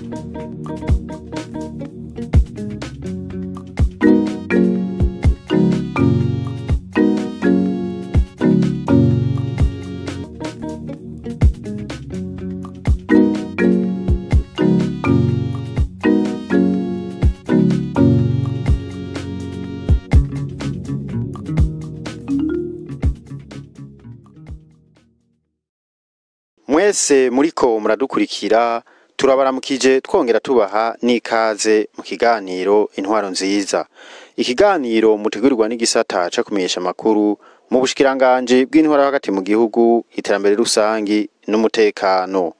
mwese muriko muradukurikira turabaramukije twongera tubaha n'ikaze mu kiganiro intwaro nziza ikiganiro mutegurirwa n'igisata ca kumenyesha amakuru mu bushikiranganji bw'intwaro hagati mu gihugu iterambere rusangi n'umutekano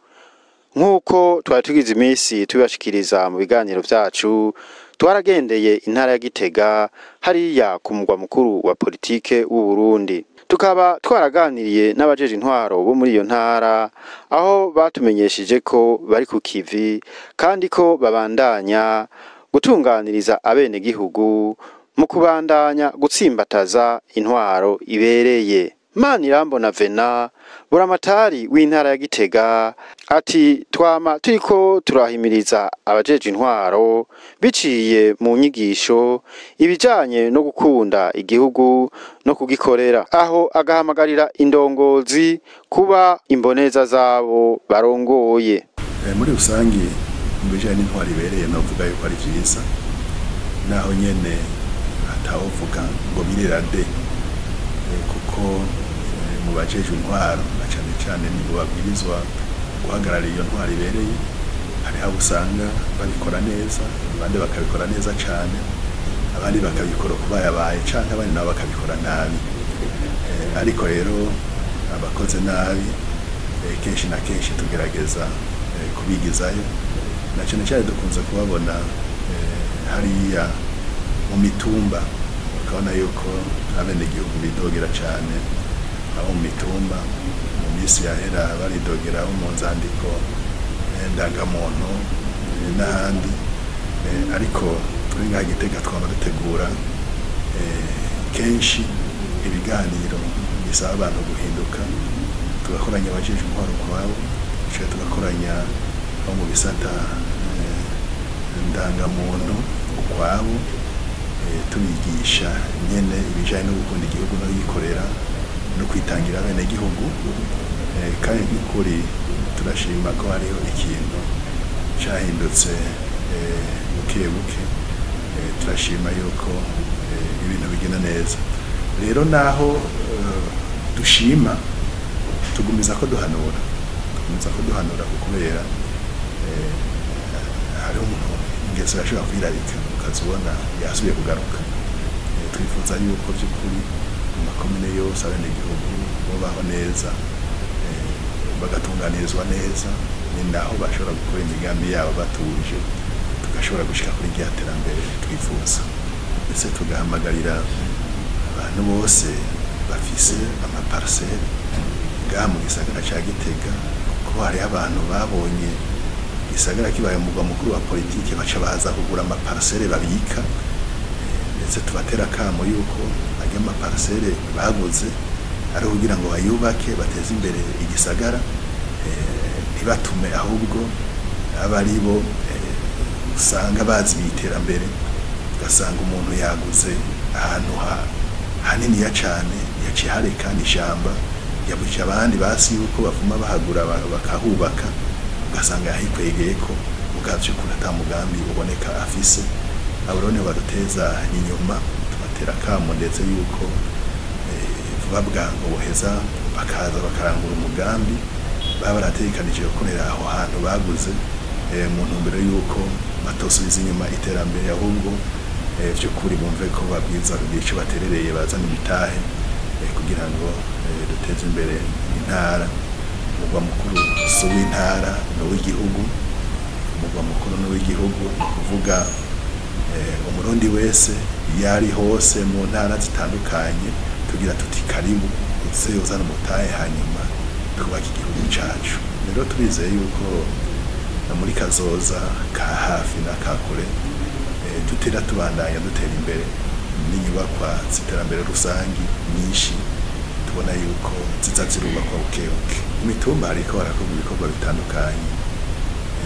nk'uko twari tugize iminsi tubibashikiriza mu biganiro vyacu twaragendeye intara ya gitega hariya ku mugwa mukuru wa politike w'u Burundi tukaba twaraganiriye n'abajeje intwaro bo muri iyo ntara aho batumenyesheje ko bari ku kivi kandi ko babandanya gutunganiriza abenegihugu mu kubandanya gutsimbataza intwaro ibereye Manirambona Vena buramatari w'intara ya Gitega ati twama turiko turahimiriza abajeje intwaro biciye mu nyigisho ibijanye no gukunda igihugu no kugikorera aho agahamagarira indongozi kuba imboneza zabo barongoye Eh, muri rusangi mu bijanye n'intwaro ibereye novuga yuko ari vyiza naho nyene atawovuga ngo birirade eh, kuko eh, mu bajejwe intwaro na cane cane nibo babwirizwa guhagararira iyo ntwaro ibereye hariho abo usanga babikora neza abandi bakabikora neza cane abandi bakabikora uko bayabaye canke abandi nabo bakabikora nabi Eh, ariko rero abakoze nabi eh, kenshi na kenshi tugerageza eh, kubigizayo na cyane cyane dukunze kubabona eh, hariya mu mitumba ukabona yuko abenegihugu bidogera cyane abo mu mitumba mu minsi yahera baridogera abo mu nzandiko eh, ndangamuntu eh, n'ahandi Eh, ariko turi ngaha gitega twaba dutegura eh, kenshi ibiganiro bisaba abantu guhinduka tugakoranya abajejwe intwaro kwabo dushobora tugakoranya abo mu bisata eh, ndangamuntu ukwabo eh, tubigisha nyene ibijanye no gukunda igihugu no yikorera no kwitangira bene gihugu eh, kandi by'ukuri turashima ko hariho ikintu cahindutse eh, buke buke eh, turashima yuko eh, ibintu bigenda neza rero naho eh, dushima tugumiza ko duhanura tugumiza ko duhanura ku kubera eh, hariho umuntu ingeso yashobora kwirarika ukazibona yasubiye kugaruka Eh, twifuza yuko by'ukuri mu makomine yose abenegihugu bubaho neza eh, bagatunganirizwa neza ni naho bashobora gukora imigambi yabo batuje tugashobora gushika kuri rya terambere twifuza ndetse tugahamagarira abantu bose bafise amaparsele ngaha mu gisagara ca Gitega kuko hariho abantu babonye gisagara kibaye umugwa mukuru wa politike baca baza kugura amaparsele babika Eh, ndetse tubatera akamo yuko ajya amaparsele baguze ari kugira ngo bayubake bateze imbere igisagara eh, ntibatume ahubwo aba ari bo eh, usanga bazi iterambere ugasanga umuntu yaguze ahantu ha haniniya cane yaciye harekana ishamba yabuca abandi basi yuko bavuma bahagura ba- bakahubaka ugasanga yahikwegeye ko mugavyo kuri ata mugambi uboneka afise abo rero nibo baduteza inyuma tubatera akamo ndetse yuko eh, vuba bwangu boheza bakaza bakarangura umugambi baba barategekanije gukorera aho hantu baguze eh, mu ntumbero yuko batosubiza inyuma iterambere ahubwo eh, vy'ukuri bumve ko babwiza kugira ico baterereye bazana imitahe eh, kugira ngo eh, duteze imbere intara umugwa mukuru si uw'intara ni uw'igihugu umugwa mukuru ni uw'igihugu ni ukuvuga eh, umurundi wese iyo ari hose mu ntara zitandukanye tugira tuti karibu uze uzana umutahe hanyuma twubake igihugu cacu rero turizeye yuko na muri kazoza ka hafi na ka kure eh, tutera tubandanya dutera imbere n'inyubakwa z'iterambere rusangi nyinshi tubona yuko ziza zirubakwa buke buke mu mitumba hariko harakorwa ibikorwa bitandukanye Eh,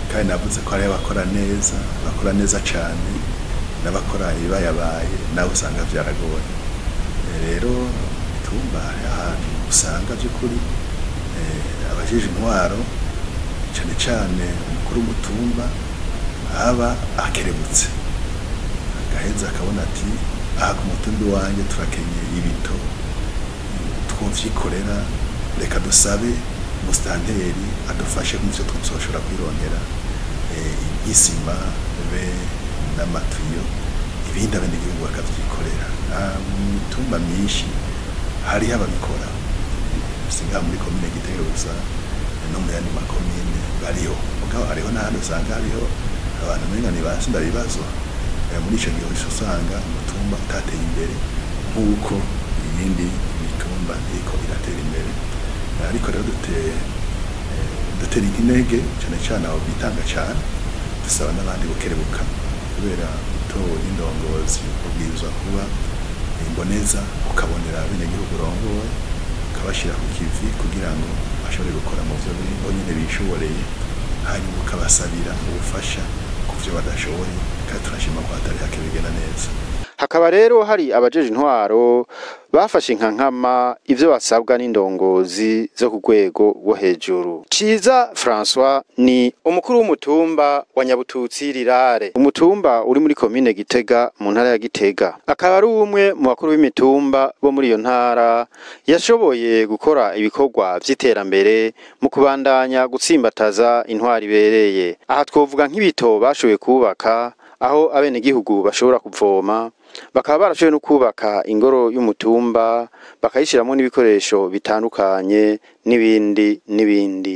kandi navuze ko hariho abakora neza bakora neza cyane n'abakora ibibayabaye nawe usanga byaragoye Eh, rero mitumba hari ahantu usanga by'ukuri eh, abajije intwaro cyane cyane umukuru w'umutumba aba akerebutse agaheza akabona ati aha ku mutumbi wanjye turakenye ibito twovyikorera reka dusabe umusitanteri adufashe nk'ivyo tuzoshobora kwirondera eh, nk'isima be n'amatuyo ibindi abenegihugu bakavyikorera Ah, mu mitumba myinshi hariho ababikora singa muri komine Gitega gusa no mu yandi makomine bariho mugabo hariho n'ahandi usanga hariho abantu umenga ntibasi ndabibazo Eh, muri ico gihe uhise usanga umutumba utateye imbere nk'uko iyindi mitumba iriko iratera imbere Eh, ariko rero duteye dutera intege cyane cyane abo bitanga cyane dusaba n'abandi gukerebuka kubera gutora indongozi ubwirizwa kuba imboneza ukabonera abenegihugu urongoye ukabashyira ku kivi kugira ngo bashobore gukora mu byo bonyine bishoboreye hanyuma ukabasabira ubufasha ku byo badashoboye kandi turashima ko hatari hake bigenda neza hakaba rero hari abajeje intwaro bafashe inkankama ivyo basabwa n'indongozi zo ku rwego rwo hejuru ciza françois ni umukuru w'umutumba wa nyabututsi rirare umutumba uri muri komine gitega mu ntara ya gitega akaba ari umwe mu bakuru b'imitumba bo muri iyo ntara yashoboye gukora ibikorwa vy'iterambere mu kubandanya gutsimbataza intwari ibereye aha twovuga nk'ibito bashoboye kubaka aho abenegihugu bashobora kuvoma bakaba barashoboye no kubaka ingoro y'umutumba bakayishyiramo n'ibikoresho bitandukanye n'ibindi n'ibindi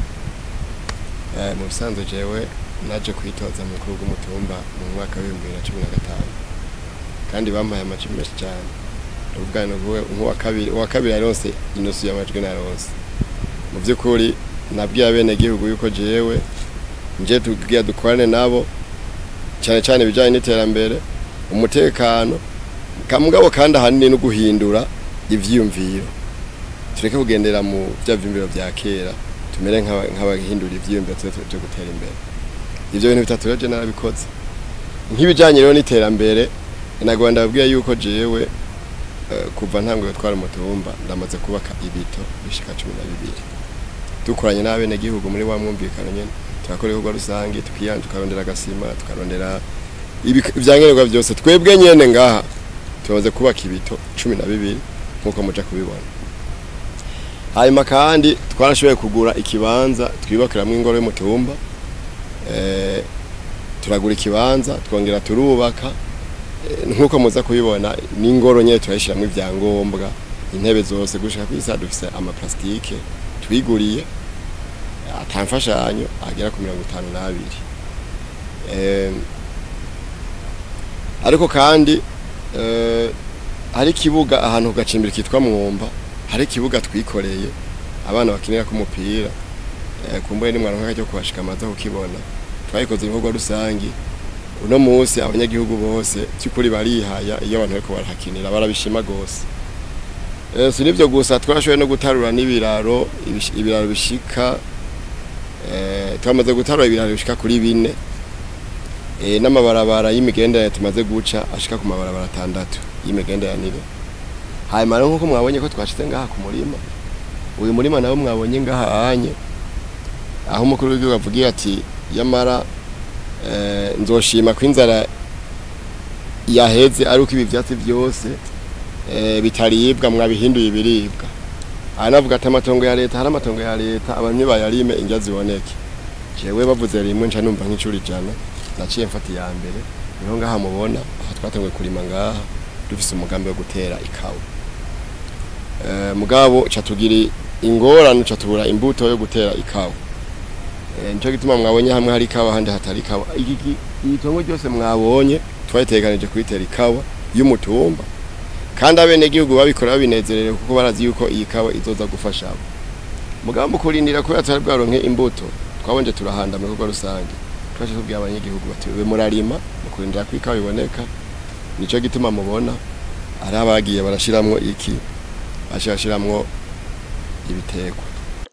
Eh, mu bisanzwe jewe naje kwitoza mu mukuru w'umutumba mu mwaka w'ibihumbi bibiri na cumi na gatanu kandi bampaye amajwi menshi cyane ndavuga ngo uvuge nk'uwa kabiri uwa kabiri yaronse inusu y'amajwi naronse mu by'ukuri nabwiye abenegihugu yuko jewe nje tubwira dukorane nabo cyane cyane ibijyanye n'iterambere umutekano kamugabo kandi ahanini no guhindura ivyiyumviro tureke kugendera mu bya vyumviro vya kera tumere nk'aba- nk'abahindura ivyiyumviro tuze tuje gutera imbere ivyo bintu bitatu rero je narabikoze nk'ibijanye rero n'iterambere nagomba ndababwira yuko jewe eh, kuva ntanguye gutwara umutumba ndamaze kubaka ibito bishika cumi na bibiri dukoranye n'abenegihugu muri wa mwumvikano nyene turakora ibikorwa rusange tukiyanja tukarondera agasima tukarondera ibik- ivyankenerwa vyose twebwe nyene ngaha tumaze kubaka ibito cumi na bibiri nk'uko muja kubibona hanyuma kandi twarashoboye kugura ikibanza twibakiramwo ingoro y'umutumba eh, turagura ikibanza twongera turubaka eh, nk'uko muza kubibona n'ingoro nyene turayishiramwo ivyangombwa intebe zose gushika kw'isa dufise amaplastike twiguriye ata mfashanyo agera ku mirongo itanu n'abiri Em, ariko kandi eh, hari ikibuga ahantu ku gacimbiri kitwa mwumba hari ikibuga twikoreye abana bakinira ku mupira eh, kumbuye nimwaronka cyo kuhashika amaze kukibona twayikoze ibikorwa rusangi uno munsi abanyagihugu bose by'ukuri barihaya iyo abantu bariko barahakinira barabishima gose Eh, si nivyo gusa twashoboye no gutarura n'ibiraro ibish- ibiraro bishika eh, twamaze gutarura ibiraro bishika kuri bine eh, n'amabarabara y'imigenderanire tumaze guca ashika ku mabarabara atandatu y'imigenderanire hanyuma rero nk'uko mwabonye ko twashize ngaha ku murima uyu murima nawo mwabonye ngaha anye aho umukuru w'igihugu avugiye ati yamara eh, nzoshima ko inzara yaheze ari uko ibi vyatsi byose eh, bitaribwa mwabihinduye ibiribwa aha navuga ati amatongo ya leta hari amatongo ya leta abantu bayarime indya ziboneke jewe bavuze rimwe nca numva nk'icuri ijana naciye mfata iya mbere niho ngaha mubona aha twatanguye kurima ngaha dufise umugambi wo gutera ikawa eh, mugabo ca tugira ingorane ca tubura imbuto yo gutera ikawa eh, nico gituma mwabonye hamwe hari ikawa ahandi hatari ikawa iki ki- iri tongo ryose mwabonye twayiteganije kuyitera ikawa y'umutumba kandi abenegihugu babikora babinezerewe kuko barazi yuko iyi kawa izoza gufasha abo mugambo kurindira kubera tutari bwaronke imbuto twabonje turahanda mu bikorwa rusange twaje tubwira abanyagihugu bati we murarima mu kurindira ko ikawa iboneka nico gituma mubona ari abagiye barashiramwo iki bashirashiramwo ibitegwa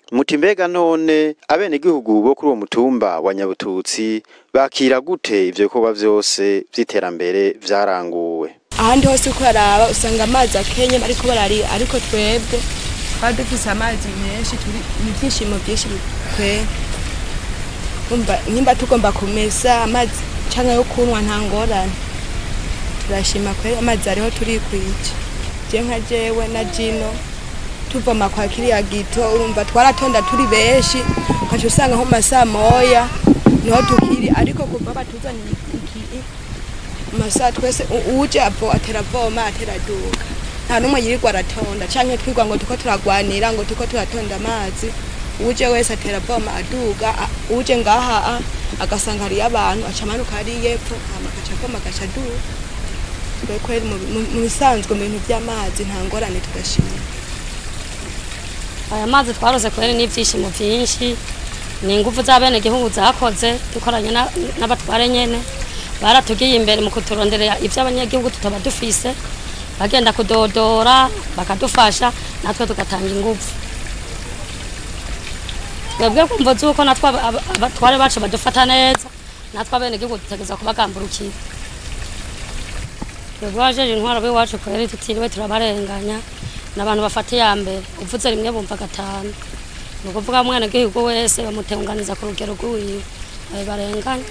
muti mbega none abenegihugu bo kuri uwo mutumba wa nyabututsi bakira gute ivyo bikorwa vyose vy'iterambere vyaranguwe ahandi hose uko araba usanga amazi akenye ariko barari ariko twebwe twari dufise amazi menshi turi ni ibyishimo byinshi twe umva nimba tugomba kumesa amazi canke yo kunywa nta ngorane turashima kwe amazi ariho turikwije je nka jewe na jino tuvoma kwa kiriya gito urumva twaratonda turi benshi ukaca usanga nko mu masaha moya niho tukiri ariko kuva batuzaniye iki masaha twese u- uje avo atera avoma atera aduga nta n'umwe yirirwa aratonda canke twirwa ngo tuko turagwanira ngo tuko turatonda amazi uje wese atera avoma aduga a- uje ngaha a- agasanga hariyo abantu aca amanuka hariya epfo hama agaca avoma agaca aduga twe kweri mu mu- mu bisanzwe mu bintu vy'amazi nta ngorane tugashima aya mazi twarose kubera n'ibyishimo byinshi ni ingufu z'abenegihugu zakoze dukoranye na- n'abatware nyene baratugiye imbere mu kuturonderera ibyo abanyagihugu tutaba dufise bagenda kudodora bakadufasha natwe tugatanga ingufu twebwe kumva z'uko natwe aba- aba- abatware bacu badufata neza natwe abenegihugu dutegereza kubagamburukira twebwe wajeje intwaro b'iwacu kweri tutiriwe turabarenganya n'abantu bafata iya mbere uvuze rimwe bumva gatanu ni ukuvuga umwana gihugu wese bamutenganiza ku rugero rw'uwiwe ayo barenganya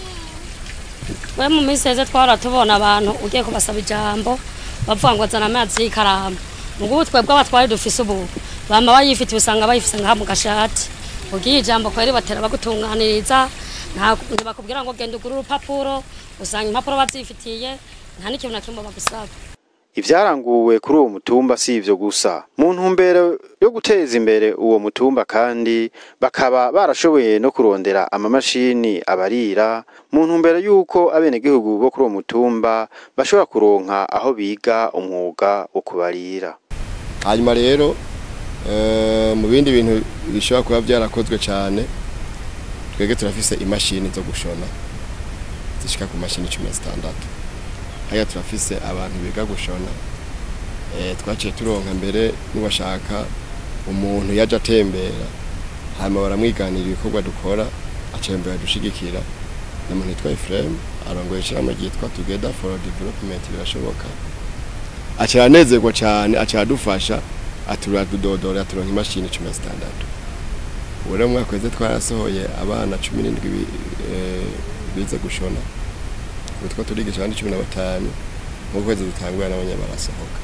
we mu minsi heze twara tubona abantu ugiye kubasaba ijambo bavuga ngo zana amazi y'ikaramu mugubu twebwe abatwari dufise ubu bama bayifitiye usanga bayifise ngaha mu gashati ugiye ijambo kweri batera bagutunganiriza nta- ntibakubwira ngo genda ugure urupapuro usanga impapuro bazifitiye nta n'ikintu na kimwe bagusaba ivyaranguwe kuri uwo mutumba si ivyo gusa mu ntumbero yo guteza imbere uwo mutumba kandi bakaba barashoboye no kurondera amamashini abarira mu ntumbero y'uko abenegihugu bo kuri uwo mutumba bashobora kuronka aho biga umwuga wo kubarira hanyuma rero eh, mu bindi bintu bishobora kuba byarakozwe cyane twebwe turafise imashini zo gushona zishika ku mashini cumi na zitandatu haya turafise abantu biga gushona eh, twaciye turonka mbere n'ubashaka umuntu yaje atembera hanyuma baramwiganira ibikorwa dukora acembera dushigikira n'umuntu yitwa Ephraim arongoye ishirahamwe ryitwa Together for Development birashoboka aca aranezerwa cyane aca aradufasha aturadudodora turonka imashini cumi na zitandatu ubu rero mu mwaka weze twarasohoye abana cumi n'indwi bi- eh, bize gushona ubu two turigisha abandi cumi na batanu mu kwezi dutangura nabo nyene barasohoka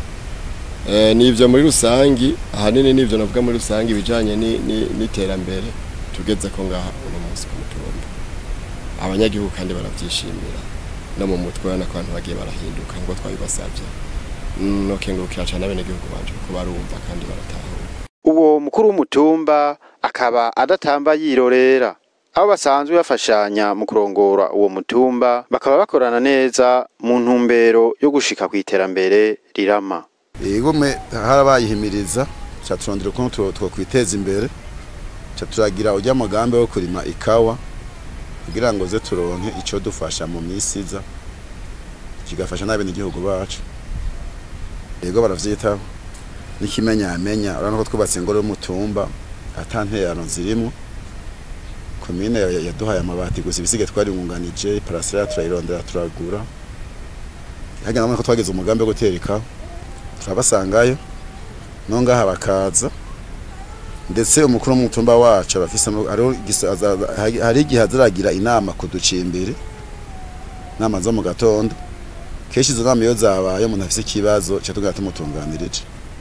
Eh, ni ivyo muri rusangi ahanini nivyo navuga muri rusangi ibijanye ni- ni- n'iterambere tugeze ko ngaha uno munsi ku mutumba abanyagihugu kandi baravyishimira no mu mutwe urabona ko abantu bagiye barahinduka ngo twabibasavye Mm, nokengurukira cane abenegihugu banje kuko barumva kandi baratahura uwo mukuru w'umutumba akaba adatamba yirorera abo basanzwe bafashanya mu kurongora uwo mutumba bakaba bakorana neza mu ntumbero yo gushika ku iterambere rirama igome harabayihimiriza ca turondera ukuntu two kwiteza imbere ca turagira urya mugambi wo kurima ikawa kugira ngo ze turonke ico dufasha mu misi iza kigafasha n'abenegihugu bacu yego baravyitaho n'ikimenyamenya urabona ko twubatse ingoro y'umutumba ata nterano zirimo komine ya- yaduhaye amabati gusa ibisige twaringunganije parasera turayirondera turagura hagenda nabona ko twagize umugambi wo gutera ikawa turabasangayo no ngaha bakaza ndetse umukuru w'umutumba wacu abafise hariho igisa- aza- hari- hari igihe azaragira inama kuducimbiri inama zo mu gatondo kenshi izo nama iyo zabaye umuntu afise ikibazo ca tugenda tumutunganirije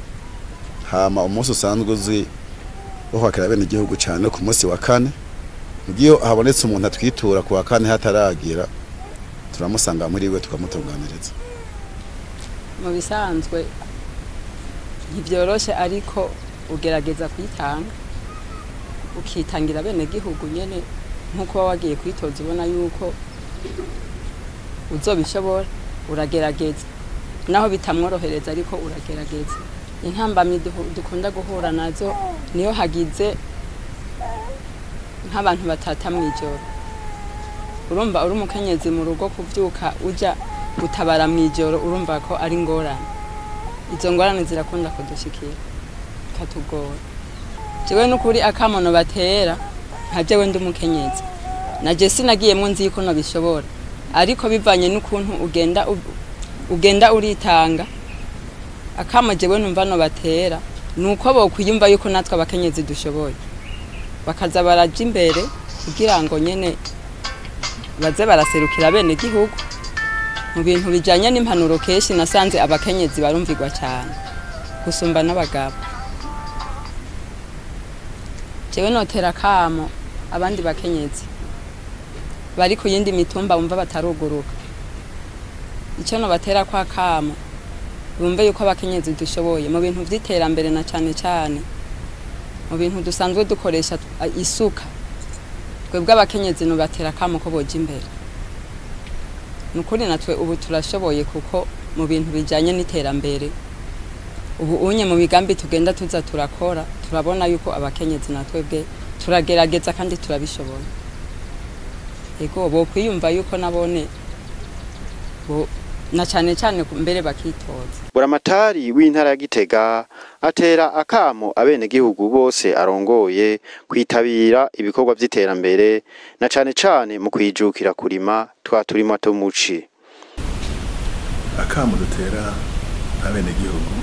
hama umunsi usanzwe uzi wo kwakira bene igihugu cane ku munsi wa kane iyo habonetse umuntu atwitura ku wa kane hataragira turamusanga muri we tukamutunganiriza mu bisanzwe ntibyoroshe ariko ugerageza kwitanga ukitangira bene gihugu nyene nk'uko waba wagiye kwitoza ubona yuko uzobishobora uragerageza naho bitamworohereza ariko uragerageza intambamyi duhu- dukunda guhura nazo niyo hagize nk'abantu batata mw'ijoro urumva uri umukenyezi mu rugo kuvyuka uja gutabara mw'ijoro urumva ko ari ingorane izo ngorane zirakunda kudushikira ikatugora jewe n'ukuri akamono batera nka jewe ndi umukenyezi naje sinagiyemwo nzi yuko nabishobora ariko bivanye n'ukuntu ugenda u- ugenda uritanga akamo jewe numva no batera nuko bokwiyumva yuko natwe abakenyezi dushoboye bakaza baraja imbere kugira ngo nyene baze baraserukira bene gihugu mu bintu bijanye n'impanuro kenshi nasanze abakenyezi barumvirwa cyane gusumba n'abagabo jewe notera akamo abandi bakenyezi bari ku yindi mitumba bumva bataruguruka icyo nobatera kwa kamo bumve yuko abakenyezi dushoboye mu bintu vy'iterambere na cane cane mu bintu dusanzwe dukoresha tu- a- isuka twebwe abakenyezi nobatera akamo ko boja imbere nukuri natwe ubu turashoboye kuko mu bintu bijanye n'iterambere ubu unye mu migambi tugenda tuza turakora turabona yuko abakenyezi natwebwe turagerageza kandi turabishoboye ego bokwiyumva yuko nabone bo na cane cane ku- mbere bakitoza buramatari w'intara ya gitega atera akamo abenegihugu bose arongoye kwitabira ibikorwa vy'iterambere na cane cane mu kwijukira kurima twa turima tumuci akamu dutera abenegihugu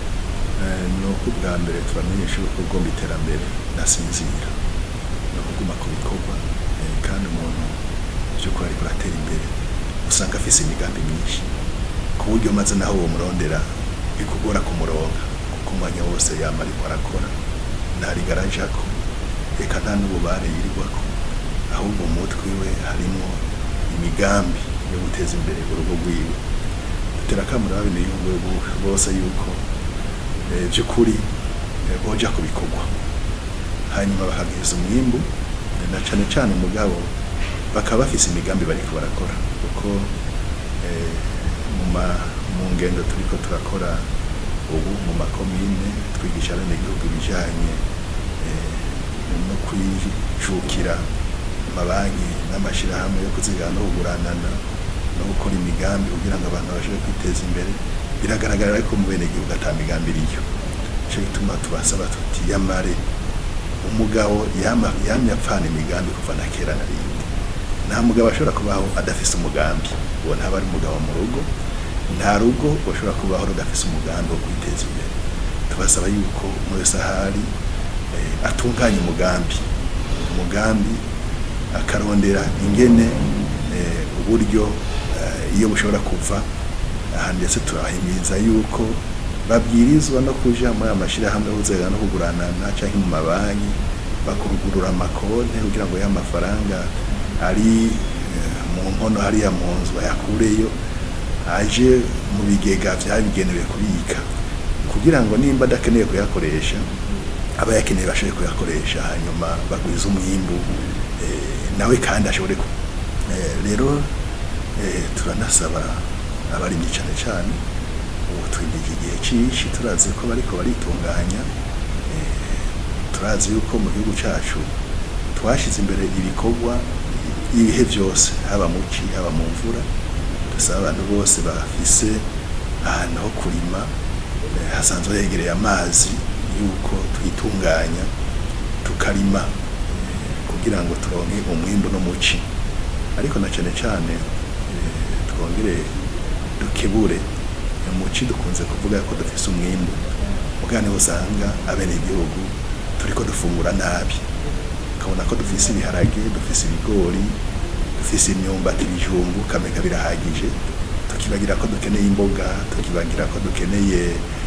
eh, ni uko ubwa mbere tubamenyesha yuko ugomba iterambere nasinzira ni ukuguma ku bikorwa eh, kandi umuntu by'ukuri ariko aratera imbere usanga afise imigambi myinshi ku buryo maze naho uwo murondera bikugora kumuronka kuko umwanya wose yama ariko arakora ntarigaraje-ako reka nta n'ububare yirirwako ahubwo mu mutwe we harimo imigambi yo guteza imbere urugo rwiwe dutera akamaro abenegihugu bose yuko eh, by'ukuri eh, boja ku bikorwa hanyuma bakagwiza umwimbu eh, na cane cane mugabo bakaba bafise imigambi bariko barakora kuko eh, mu ma- mu ngendo turiko turakora ubu mu makomine twigisha abenegihugu ibijanye eh, no kwijukira amabanki n'amashirahamwe yo kuzigama no kuguranana no gukora imigambi kugira ngo abantu babashe kwiteza imbere biragaragara ariko mu bene gihugu ata migambi iriyo nico gituma tubasaba tuti yamare umugabo yama yamye apfana imigambi kuva na kera na rindi nta mugabo ashobora kubaho adafise umugambi uwo ntaba ari umugabo mu rugo nta rugo ushobora kubaho rudafise umugambi wo kwiteza imbere tubasaba yuko muri wese ahari eh, atunganya umugambi umugambi akarondera ingene eh, uburyo eh, iyo bushobora kuva aha ndetse turahimiriza yuko babwirizwa no kuja muri aya mashirahamwe y'ubuzega no kuguranana canke mu mabanki bakurugurura amakonte kugira ngo ya mafaranga ari eh, mu nkono hariya mu nzu bayakureyo aje mu bigega vyabigenewe kubika kugira ngo nimba adakeneye kuyakoresha aba yakeneye bashobore kuyakoresha hanyuma bagwiza umwimbu eh, nawe kandi ashobore ku eh, rero eh, turanasaba abarimyi cane cane ubu twimije igihe cishi turazi ko bariko baritunganya eh, turazi yuko mu gihugu cacu twashize imbere ibikorwa ibihe vyose haba mu ci haba mu mvura dusaba abantu bose bafise ahantu ho kurima eh, hasanzwe hegereye amazi yuko twitunganya tukarima eh, kugira ngo turonke umwimbu no muci ariko na cane cane eh, twongere dukebure muci dukunze kuvuga ko dufise umwimbu mugane usanga abene igihugu turiko dufungura nabi ukabona ko dufise ibiharage dufise ibigori dufise imyumbati ibijumbu kameka birahagije tukibagira ko dukeneye imboga tukibagira ko dukeneye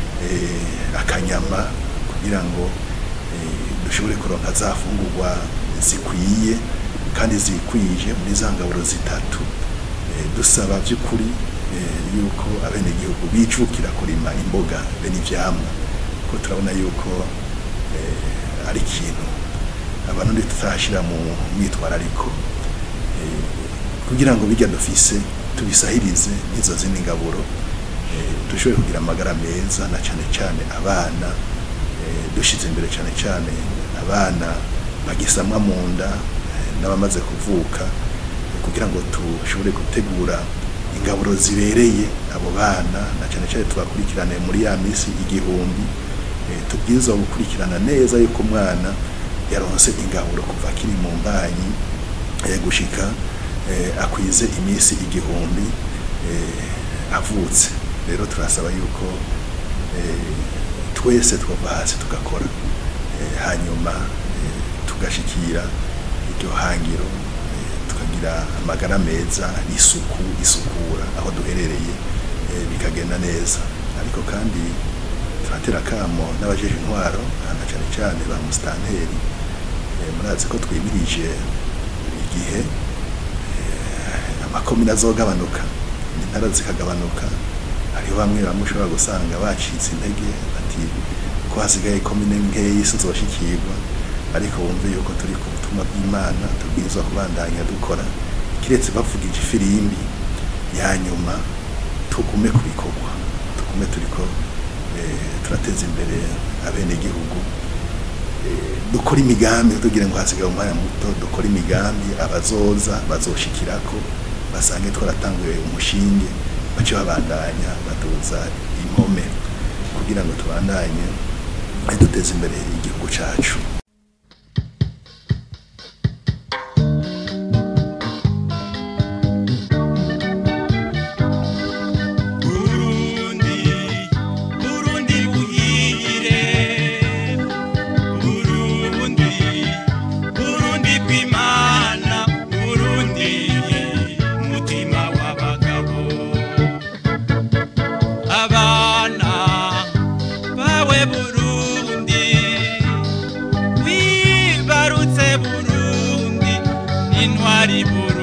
eh, akanyama kugira ngo eh, dushobore kuronka za fungurwa zikwiye kandi zikwije muri za ngaburo zitatu eh, dusaba by'ukuri eh, yuko abenegihugu bijukira kurima imboga be n'ivyamwa ko turabona yuko eh, ari ikintu abantu ndi tutashira mu myitwarariko eh, kugira ngo bijya dufise tubisahirize n'izo zindi ngaburo eh, dushobore kugira amagara meza na cane cane abana eh, dushize imbere cane cane abana bagisamwa mu nda eh, n'abamaze kuvuka eh, kugira ngo tushobore gutegura ingaburo zibereye abo bana na cane cane tubakurikirane muri ya misi igihumbi eh, tubwirizwa gukurikirana neza yuko umwana yaronse ingaburo kuva akiri mu mbanyi eh, gushika eh, akwize iminsi igihumbi eh, avutse rero turasaba yuko eh, twese twava hasi tugakora eh, hanyuma eh, tugashikira iryo hangiro eh, tukagira amagara meza isuku isukura aho duherereye eh, bikagenda neza ariko kandi turatera kamo n'abajeje intwaro na cyane cyane ba musitanteri eh, murazi ko twimirije igihe eh, amakomine azogabanuka intara zikagabanuka hariho bamwe bamwe ushobora gusanga bacitse intege ati ko hasigaye komine nkeyi sinzoshikirwa ariko wumve yuko turi ku butumwa bw'imana tubwirizwa kubandanya dukora kiretse bavugije ifirimbi ya nyuma tugume ku bikorwa tugume turiko eh, turateza imbere abenegihugu eh, dukora imigambi tugira ngo hasigaye umwanya muto dukora imigambi abazoza bazoshikirako basange twaratanguye umushinge bace babandanya baduza impome kugira ngo tubandanye eh, duteze imbere igihugu cacu Burundi, Burundi buhire, Burundi, Burundi bw'Imana, Burundi mutima w'abagabo. Abana bawe Burundi, wibarutse Burundi, intwari Burundi.